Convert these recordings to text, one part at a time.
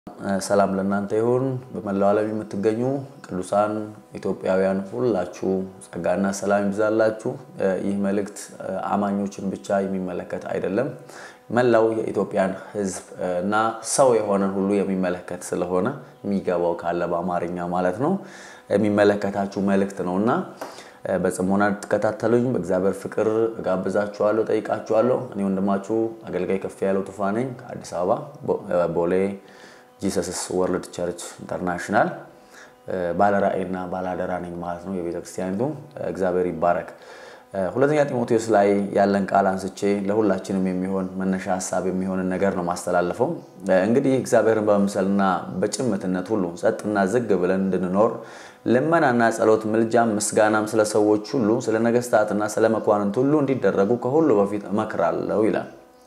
ሰላም ለእናንተ ይሁን። በመላው ዓለም የምትገኙ ቅዱሳን ኢትዮጵያውያን ሁላችሁ ጸጋና ሰላም ይብዛላችሁ። ይህ መልእክት አማኞችን ብቻ የሚመለከት አይደለም። መላው የኢትዮጵያን ሕዝብ እና ሰው የሆነን ሁሉ የሚመለከት ስለሆነ የሚገባው ካለ በአማርኛ ማለት ነው የሚመለከታችሁ መልእክት ነው እና በጽሞና ትከታተሉኝ በእግዚአብሔር ፍቅር እጋብዛችኋለሁ፣ ጠይቃችኋለሁ። እኔ ወንድማችሁ አገልጋይ ከፍ ያለው ቱፋ ነኝ ከአዲስ አበባ ቦሌ ጂሰስስ ወርልድ ቸርች ኢንተርናሽናል ባለራእይና ባላደራ ነኝ ማለት ነው የቤተክርስቲያኒቱ። እግዚአብሔር ይባረክ። ሁለተኛ ጢሞቴዎስ ላይ ያለን ቃል አንስቼ ለሁላችንም የሚሆን መነሻ ሀሳብ የሚሆንን ነገር ነው ማስተላለፈው። እንግዲህ እግዚአብሔርን በመምሰልና በጭምትነት ሁሉ ጸጥና ዝግ ብለን እንድንኖር ልመናና ጸሎት፣ ምልጃም፣ ምስጋናም ስለ ሰዎች ሁሉ ስለ ነገስታትና ስለ መኳንንት ሁሉ እንዲደረጉ ከሁሉ በፊት እመክራለሁ ይላል።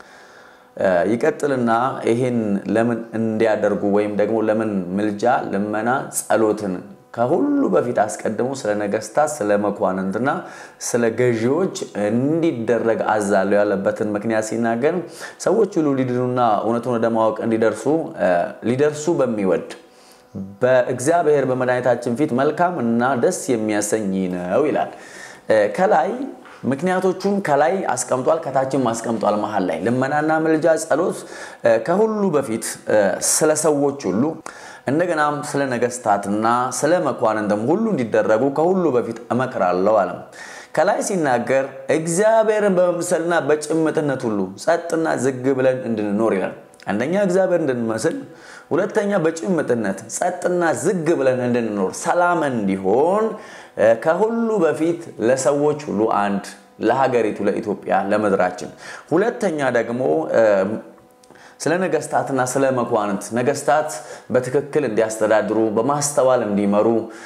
ይቀጥልና ይህን ለምን እንዲያደርጉ ወይም ደግሞ ለምን ምልጃ፣ ልመና፣ ጸሎትን ከሁሉ በፊት አስቀድሞ ስለ ነገስታት፣ ስለ መኳንንትና ስለ ገዢዎች እንዲደረግ አዛለሁ ያለበትን ምክንያት ሲናገር ሰዎች ሁሉ ሊድኑና እውነቱን ወደ ማወቅ እንዲደርሱ ሊደርሱ በሚወድ በእግዚአብሔር በመድኃኒታችን ፊት መልካም እና ደስ የሚያሰኝ ነው ይላል። ከላይ ምክንያቶቹን ከላይ አስቀምጧል፣ ከታችም አስቀምጧል። መሀል ላይ ልመናና ምልጃ፣ ጸሎት ከሁሉ በፊት ስለ ሰዎች ሁሉ እንደገናም ስለ ነገስታትና ስለ መኳንንትም ሁሉ እንዲደረጉ ከሁሉ በፊት እመክራለሁ አለም። ከላይ ሲናገር እግዚአብሔርን በመምሰልና በጭምትነት ሁሉ ጸጥና ዝግ ብለን እንድንኖር ይላል። አንደኛ እግዚአብሔር እንድንመስል፣ ሁለተኛ በጭምትነት ጸጥና ዝግ ብለን እንድንኖር ሰላም እንዲሆን ከሁሉ በፊት ለሰዎች ሁሉ አንድ ለሀገሪቱ ለኢትዮጵያ ለምድራችን፣ ሁለተኛ ደግሞ ስለ ነገስታትና ስለ መኳንንት ነገስታት በትክክል እንዲያስተዳድሩ በማስተዋል እንዲመሩ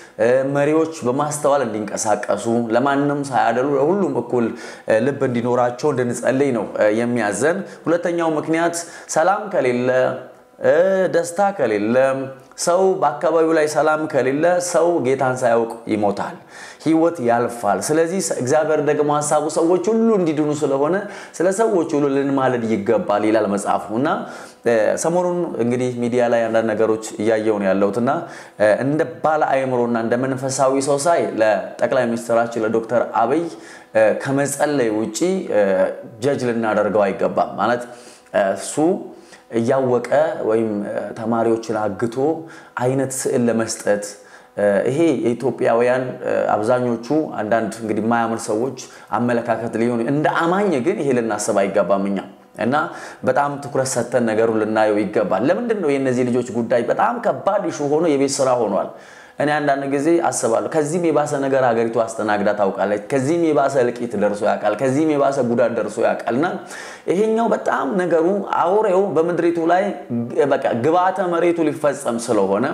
መሪዎች በማስተዋል እንዲንቀሳቀሱ ለማንም ሳያደሉ ለሁሉም እኩል ልብ እንዲኖራቸው እንድንጸልይ ነው የሚያዘን። ሁለተኛው ምክንያት ሰላም ከሌለ ደስታ ከሌለ ሰው በአካባቢው ላይ ሰላም ከሌለ ሰው ጌታን ሳያውቅ ይሞታል፣ ህይወት ያልፋል። ስለዚህ እግዚአብሔር ደግሞ ሀሳቡ ሰዎች ሁሉ እንዲድኑ ስለሆነ ስለ ሰዎች ሁሉ ልንማልድ ይገባል ይላል መጽሐፉ እና ሰሞኑን እንግዲህ ሚዲያ ላይ አንዳንድ ነገሮች እያየው ነው ያለሁት እና እንደ ባለ አእምሮና እንደ መንፈሳዊ ሰው ሳይ ለጠቅላይ ሚኒስትራችን ለዶክተር አብይ ከመጸለይ ውጪ ጀጅ ልናደርገው አይገባም ማለት እሱ እያወቀ ወይም ተማሪዎችን አግቶ አይነት ስዕል ለመስጠት ይሄ የኢትዮጵያውያን አብዛኞቹ አንዳንድ እንግዲህ የማያምር ሰዎች አመለካከት ሊሆኑ እንደ አማኝ ግን ይሄ ልናስብ አይገባም እኛ እና በጣም ትኩረት ሰጥተን ነገሩን ልናየው ይገባል። ለምንድን ነው የእነዚህ ልጆች ጉዳይ በጣም ከባድ ኢሹ ሆኖ የቤት ስራ ሆኗል? እኔ አንዳንድ ጊዜ አስባለሁ። ከዚህም የባሰ ነገር ሀገሪቱ አስተናግዳ ታውቃለች። ከዚህም የባሰ እልቂት ደርሶ ያውቃል። ከዚህም የባሰ ጉዳት ደርሶ ያውቃል። እና ይሄኛው በጣም ነገሩ አውሬው በምድሪቱ ላይ በቃ ግብዓተ መሬቱ ሊፈጸም ስለሆነ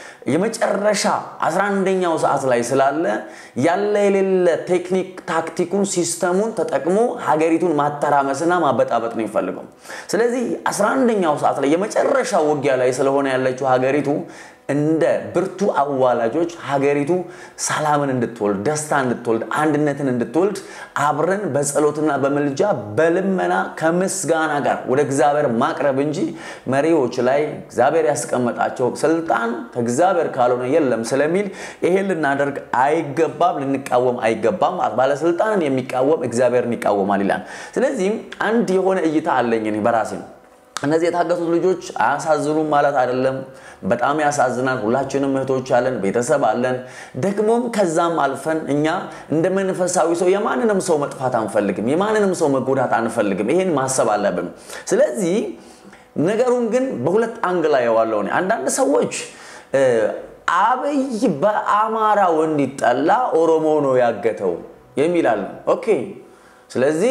የመጨረሻ 11ኛው ሰዓት ላይ ስላለ ያለ የሌለ ቴክኒክ ታክቲኩን ሲስተሙን ተጠቅሞ ሀገሪቱን ማተራመስና ማበጣበጥ ነው የሚፈልገው። ስለዚህ 11ኛው ሰዓት ላይ የመጨረሻ ውጊያ ላይ ስለሆነ ያለችው ሀገሪቱ እንደ ብርቱ አዋላጆች ሀገሪቱ ሰላምን እንድትወልድ ደስታ እንድትወልድ አንድነትን እንድትወልድ አብረን በጸሎትና በምልጃ በልመና ከምስጋና ጋር ወደ እግዚአብሔር ማቅረብ እንጂ መሪዎች ላይ እግዚአብሔር ያስቀመጣቸው ስልጣን ከእግዚአብሔር ካልሆነ የለም ስለሚል ይሄን ልናደርግ አይገባም፣ ልንቃወም አይገባም። ባለስልጣንን የሚቃወም እግዚአብሔርን ይቃወማል ይላል። ስለዚህም አንድ የሆነ እይታ አለኝ እኔ በራሴ ነው። እነዚህ የታገቱት ልጆች አያሳዝኑም ማለት አይደለም። በጣም ያሳዝናል። ሁላችንም እህቶች አለን፣ ቤተሰብ አለን። ደግሞም ከዛም አልፈን እኛ እንደ መንፈሳዊ ሰው የማንንም ሰው መጥፋት አንፈልግም፣ የማንንም ሰው መጎዳት አንፈልግም። ይሄን ማሰብ አለብን። ስለዚህ ነገሩን ግን በሁለት አንግል አየዋለሁ። አንዳንድ ሰዎች አብይ በአማራው እንዲጠላ ኦሮሞ ነው ያገተው የሚላል። ኦኬ። ስለዚህ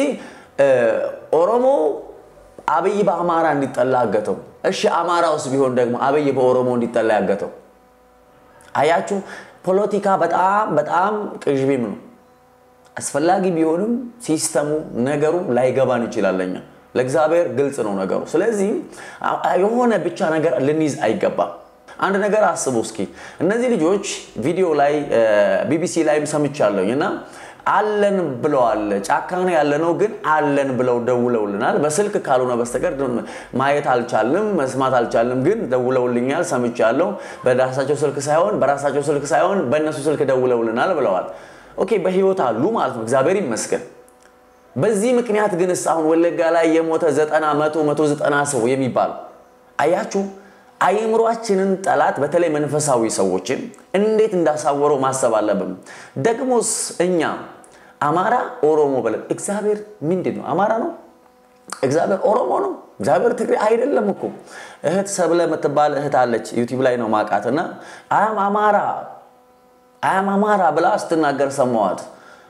ኦሮሞ አብይ በአማራ እንዲጠላ ያገተው። እሺ አማራ ውስጥ ቢሆን ደግሞ አብይ በኦሮሞ እንዲጠላ ያገተው። አያችሁ፣ ፖለቲካ በጣም በጣም ቅዥቢም ነው። አስፈላጊ ቢሆንም ሲስተሙ ነገሩ ላይገባን ይችላለኛ። ለእግዚአብሔር ግልጽ ነው ነገሩ። ስለዚህ የሆነ ብቻ ነገር ልንይዝ አይገባም። አንድ ነገር አስቡ እስኪ። እነዚህ ልጆች ቪዲዮ ላይ ቢቢሲ ላይም ሰምቻለሁኝ እና አለን ብለዋል። ጫካ ነው ያለነው፣ ግን አለን ብለው ደውለውልናል። በስልክ ካልሆነ በስተቀር ማየት አልቻልንም፣ መስማት አልቻልንም፣ ግን ደውለውልኛል፣ ሰምቻለሁ። በራሳቸው ስልክ ሳይሆን በራሳቸው ስልክ ሳይሆን በእነሱ ስልክ ደውለውልናል ብለዋል። ኦኬ በህይወት አሉ ማለት ነው። እግዚአብሔር ይመስገን። በዚህ ምክንያት ግን አሁን ወለጋ ላይ የሞተ ዘጠና መቶ መቶ ዘጠና ሰው የሚባል አያችሁ አይምሯችንን ጠላት በተለይ መንፈሳዊ ሰዎችን እንዴት እንዳሳወረው ማሰብ አለብን። ደግሞስ እኛ አማራ ኦሮሞ ብለን እግዚአብሔር ምንድን ነው? አማራ ነው? እግዚአብሔር ኦሮሞ ነው? እግዚአብሔር ትግሬ አይደለም እኮ። እህት ሰብለ የምትባል እህት አለች፣ ዩቲዩብ ላይ ነው ማቃት እና አያም አማራ አያም አማራ ብላ ስትናገር ሰማዋት።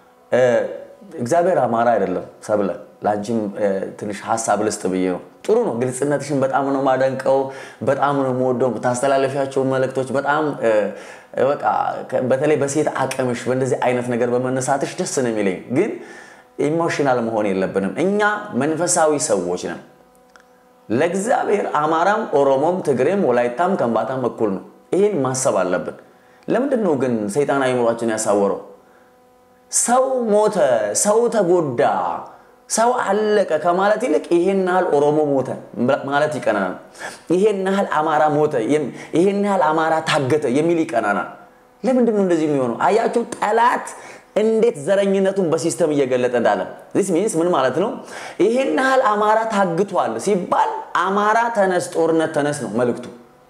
እግዚአብሔር አማራ አይደለም ሰብለ ለአንቺም ትንሽ ሀሳብ ልስጥ ብዬ ነው። ጥሩ ነው። ግልጽነትሽን በጣም ነው ማደንቀው፣ በጣም ነው የምወደው። ታስተላለፊያቸው መልእክቶች በጣም በቃ በተለይ በሴት አቅምሽ በእንደዚህ አይነት ነገር በመነሳትሽ ደስ ነው የሚለኝ። ግን ኢሞሽናል መሆን የለብንም። እኛ መንፈሳዊ ሰዎች ነን። ለእግዚአብሔር አማራም፣ ኦሮሞም፣ ትግሬም፣ ወላይታም ከምባታም እኩል ነው። ይህን ማሰብ አለብን። ለምንድን ነው ግን ሰይጣን አይምሯችን ያሳወረው? ሰው ሞተ፣ ሰው ተጎዳ ሰው አለቀ ከማለት ይልቅ ይሄን ያህል ኦሮሞ ሞተ ማለት ይቀናናል። ይሄን ያህል አማራ ሞተ፣ ይሄን ያህል አማራ ታገተ የሚል ይቀናናል። ለምንድን ነው እንደዚህ የሚሆነው? አያችሁ ጠላት እንዴት ዘረኝነቱን በሲስተም እየገለጠ እንዳለ ዚስ ሚንስ ምን ማለት ነው? ይሄን ያህል አማራ ታግቷል ሲባል አማራ ተነስ፣ ጦርነት ተነስ ነው መልእክቱ።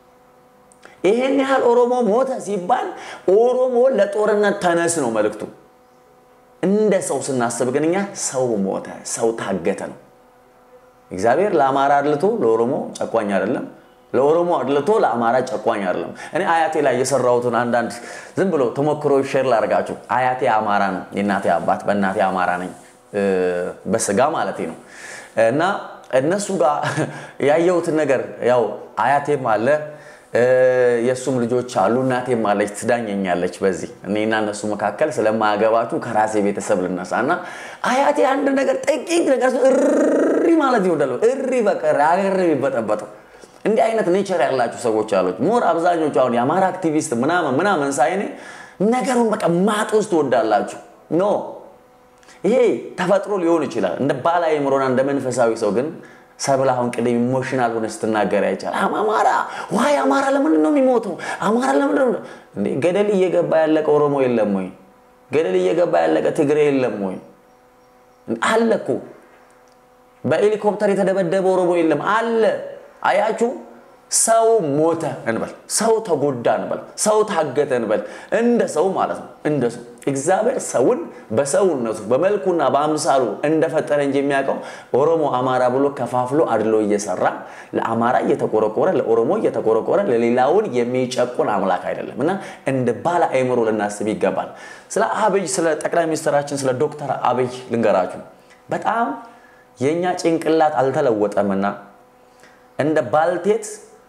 ይሄን ያህል ኦሮሞ ሞተ ሲባል ኦሮሞ ለጦርነት ተነስ ነው መልእክቱ። እንደ ሰው ስናስብ ግን እኛ ሰው ሞተ፣ ሰው ታገተ ነው። እግዚአብሔር ለአማራ አድልቶ ለኦሮሞ ጨቋኝ አይደለም። ለኦሮሞ አድልቶ ለአማራ ጨቋኝ አይደለም። እኔ አያቴ ላይ የሰራሁትን አንዳንድ ዝም ብሎ ተሞክሮ ሼር ላደርጋችሁ። አያቴ አማራ ነው፣ የእናቴ አባት በእናቴ አማራ ነኝ፣ በስጋ ማለት ነው። እና እነሱ ጋር ያየሁትን ነገር ያው አያቴም አለ የእሱም ልጆች አሉ። እናቴም አለች ትዳኘኛለች። በዚህ እኔና እነሱ መካከል ስለማያገባችሁ ከራሴ ቤተሰብ ልነሳ እና አያቴ አንድ ነገር ጥቂት ነገር እሪ ማለት ይወዳሉ። እሪ በቀር አገር የሚበጠበጠው እንዲህ አይነት ኔቸር ያላችሁ ሰዎች አሉች። ሞር አብዛኞቹ አሁን የአማራ አክቲቪስት ምናምን ምናምን ሳይኔ ነገሩን በቃ ማጥ ውስጥ ትወዳላችሁ። ኖ ይሄ ተፈጥሮ ሊሆን ይችላል። እንደ ባላ አእምሮና እንደ መንፈሳዊ ሰው ግን ሰብለ አሁን ቅድም ኢሞሽናል ሆነ ስትናገር አይቻል። አማራ ዋይ አማራ ለምንድን ነው የሚሞተው? አማራ ለምንድን ነው እንዴ? ገደል እየገባ ያለቀ ኦሮሞ የለም ወይ? ገደል እየገባ ያለቀ ትግሬ የለም ወይ? አለ እኮ በሄሊኮፕተር የተደበደበ ኦሮሞ የለም አለ። አያችሁ፣ ሰው ሞተ እንበል፣ ሰው ተጎዳ እንበል፣ ሰው ታገተ እንበል፣ እንደ ሰው ማለት ነው። እንደ ሰው እግዚአብሔር ሰውን በሰውነቱ በመልኩና በአምሳሉ እንደፈጠረ እንጂ የሚያውቀው ኦሮሞ አማራ ብሎ ከፋፍሎ አድሎ እየሰራ ለአማራ እየተቆረቆረ ለኦሮሞ እየተቆረቆረ ለሌላውን የሚጨቁን አምላክ አይደለም እና እንደ ባለ አእምሮ ልናስብ ይገባል። ስለ አብይ ስለ ጠቅላይ ሚኒስትራችን ስለ ዶክተር አብይ ልንገራችሁ። በጣም የእኛ ጭንቅላት አልተለወጠምና እንደ ባልቴት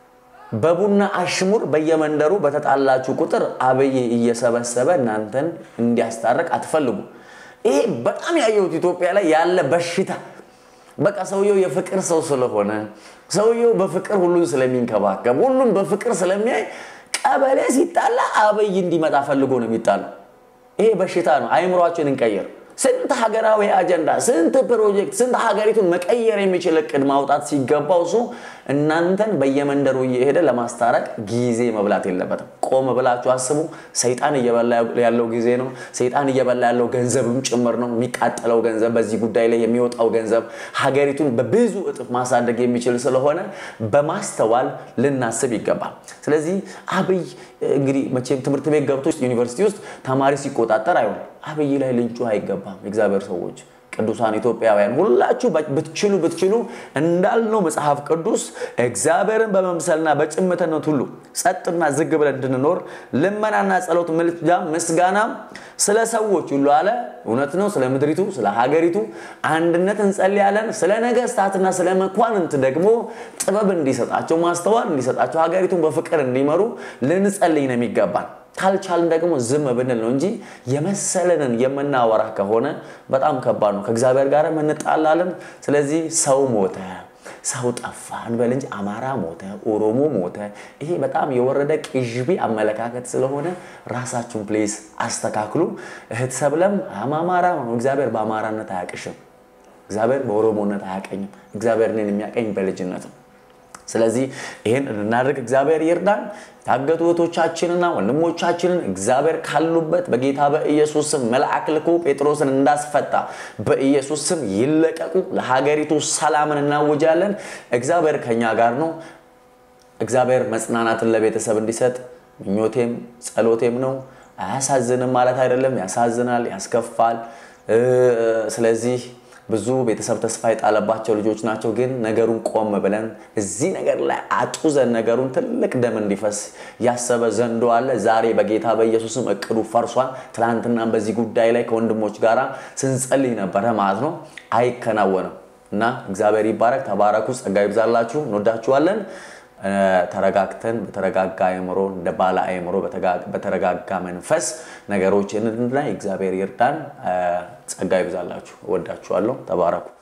በቡና አሽሙር በየመንደሩ በተጣላችሁ ቁጥር አብይ እየሰበሰበ እናንተን እንዲያስታርቅ አትፈልጉ። ይሄ በጣም ያየሁት ኢትዮጵያ ላይ ያለ በሽታ። በቃ ሰውየው የፍቅር ሰው ስለሆነ ሰውየው በፍቅር ሁሉን ስለሚንከባከብ ሁሉም በፍቅር ስለሚያይ ቀበሌ ሲጣላ አብይ እንዲመጣ ፈልጎ ነው የሚጣለው። ይሄ በሽታ ነው። አይምሯችን እንቀይር። ስንት ሀገራዊ አጀንዳ፣ ስንት ፕሮጀክት፣ ስንት ሀገሪቱን መቀየር የሚችል እቅድ ማውጣት ሲገባው እሱ እናንተን በየመንደሩ እየሄደ ለማስታረቅ ጊዜ መብላት የለበትም። ቆም ብላችሁ አስቡ። ሰይጣን እየበላ ያለው ጊዜ ነው። ሰይጣን እየበላ ያለው ገንዘብም ጭምር ነው። የሚቃጠለው ገንዘብ፣ በዚህ ጉዳይ ላይ የሚወጣው ገንዘብ ሀገሪቱን በብዙ እጥፍ ማሳደግ የሚችል ስለሆነ በማስተዋል ልናስብ ይገባል። ስለዚህ አብይ እንግዲህ መቼም ትምህርት ቤት ገብቶ ዩኒቨርሲቲ ውስጥ ተማሪ ሲቆጣጠር አይሆንም። አብይ ላይ ልንጩ አይገባም። የእግዚአብሔር ሰዎች ቅዱሳን ኢትዮጵያውያን ሁላችሁ ብትችሉ ብትችሉ እንዳልነው መጽሐፍ ቅዱስ እግዚአብሔርን በመምሰልና በጭምትነት ሁሉ ጸጥና ዝግ ብለን እንድንኖር ልመናና ጸሎት፣ ምልጃ፣ ምስጋና ስለ ሰዎች ሁሉ አለ። እውነት ነው። ስለ ምድሪቱ፣ ስለ ሀገሪቱ አንድነት እንጸልያለን። ስለ ነገስታትና ስለ መኳንንት ደግሞ ጥበብ እንዲሰጣቸው፣ ማስተዋል እንዲሰጣቸው፣ ሀገሪቱን በፍቅር እንዲመሩ ልንጸልይ ነው የሚገባል። ካልቻልን ደግሞ ዝም ብንል ነው እንጂ የመሰለንን የምናወራ ከሆነ በጣም ከባድ ነው። ከእግዚአብሔር ጋር እንጣላለን። ስለዚህ ሰው ሞተ፣ ሰው ጠፋ እንበል እንጂ አማራ ሞተ፣ ኦሮሞ ሞተ። ይሄ በጣም የወረደ ቅዥቢ አመለካከት ስለሆነ ራሳችሁን ፕሌስ አስተካክሉ። እህት ሰብለም አማራ ነው። እግዚአብሔር በአማራነት አያቅሽም። እግዚአብሔር በኦሮሞነት አያቀኝም። እግዚአብሔር እኔን የሚያቀኝ በልጅነት ነው። ስለዚህ ይህን እንድናደርግ እግዚአብሔር ይርዳን። የታገቱ እህቶቻችንና ወንድሞቻችንን እግዚአብሔር ካሉበት በጌታ በኢየሱስ ስም መልአክ ልኮ ጴጥሮስን እንዳስፈታ በኢየሱስ ስም ይለቀቁ። ለሀገሪቱ ሰላምን እናውጃለን። እግዚአብሔር ከኛ ጋር ነው። እግዚአብሔር መጽናናትን ለቤተሰብ እንዲሰጥ ምኞቴም ጸሎቴም ነው። አያሳዝንም ማለት አይደለም። ያሳዝናል፣ ያስከፋል። ስለዚህ ብዙ ቤተሰብ ተስፋ የጣለባቸው ልጆች ናቸው። ግን ነገሩን ቆም ብለን እዚህ ነገር ላይ አጡዘን ነገሩን ትልቅ ደም እንዲፈስ ያሰበ ዘንዶ አለ። ዛሬ በጌታ በኢየሱስም እቅዱ ፈርሷል። ትናንትና በዚህ ጉዳይ ላይ ከወንድሞች ጋር ስንጸልይ ነበረ ማለት ነው። አይከናወንም እና እግዚአብሔር ይባረክ። ተባረኩ። ጸጋ ይብዛላችሁ። እንወዳችኋለን። ተረጋግተን በተረጋጋ አእምሮ እንደ ባለ አእምሮ በተረጋጋ መንፈስ ነገሮችን እንድናይ እግዚአብሔር ይርዳን። ጸጋ ይብዛላችሁ። እወዳችኋለሁ። ተባረኩ።